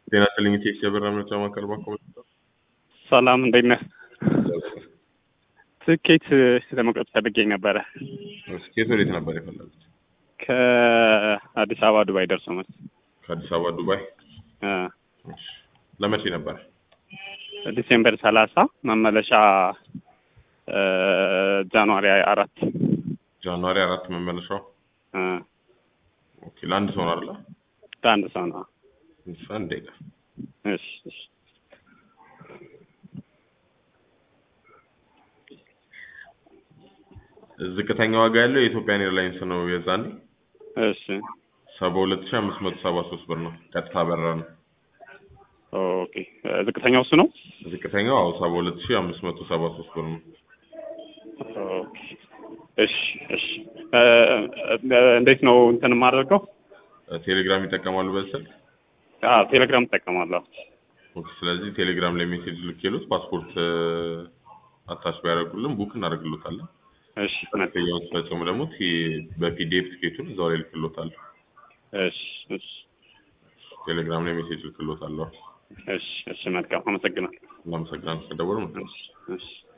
ጤና ይስጥልኝ ቴክስ የበራ ምርጫ ማዕከል ባንክ ሰላም እንዴት ነህ? ትኬት ለመቁረጥ ፈልጌ ነበረ። ስኬት ወዴት ነበር የፈለጉት? ከአዲስ አበባ ዱባይ ደርሶ መልስ ከአዲስ አበባ ዱባይ። እ እሺ። ለመቼ ነበር? ዲሴምበር ሰላሳ መመለሻ እ ጃንዋሪ አራት ጃንዋሪ አራት መመለሻው። እ ኦኬ። ለአንድ ሰው ነው አይደለ? ለአንድ ሰው ነው። እሺ፣ አንድ ደቂቃ። እሺ እሺ ዝቅተኛ ዋጋ ያለው የኢትዮጵያን ኤርላይንስ ነው። የዛኔ እሺ ሰባ ሁለት ሺህ አምስት መቶ ሰባ ሶስት ብር ነው። ቀጥታ በረራ ነው። ኦኬ። ዝቅተኛው እሱ ነው። ዝቅተኛው አዎ ሰባ ሁለት ሺህ አምስት መቶ ሰባ ሶስት ብር ነው። ኦኬ። እሺ እሺ እ እ እንዴት ነው እንትን የማደርገው? ቴሌግራም ይጠቀማሉ በዚህ ስልክ? አዎ ቴሌግራም እጠቀማለሁ። ኦኬ። ስለዚህ ቴሌግራም ላይ ሜሴጅ ልኬሎት ፓስፖርት አታች ቢያደርጉልን ቡክ እናደርግሎታለን። እሺ ክፍያውን ሲፈጽሙ ደግሞ ቲ- በፒዲኤፍ ትኬቱን እዛው ላይ ልክሎታለሁ። እሺ እሺ ቴሌግራም ላይ ሜሴጅ ልክሎታለሁ። እሺ እሺ መልካም አመሰግናለሁ። እናመሰግናለን ስለደወሉ። እሺ እሺ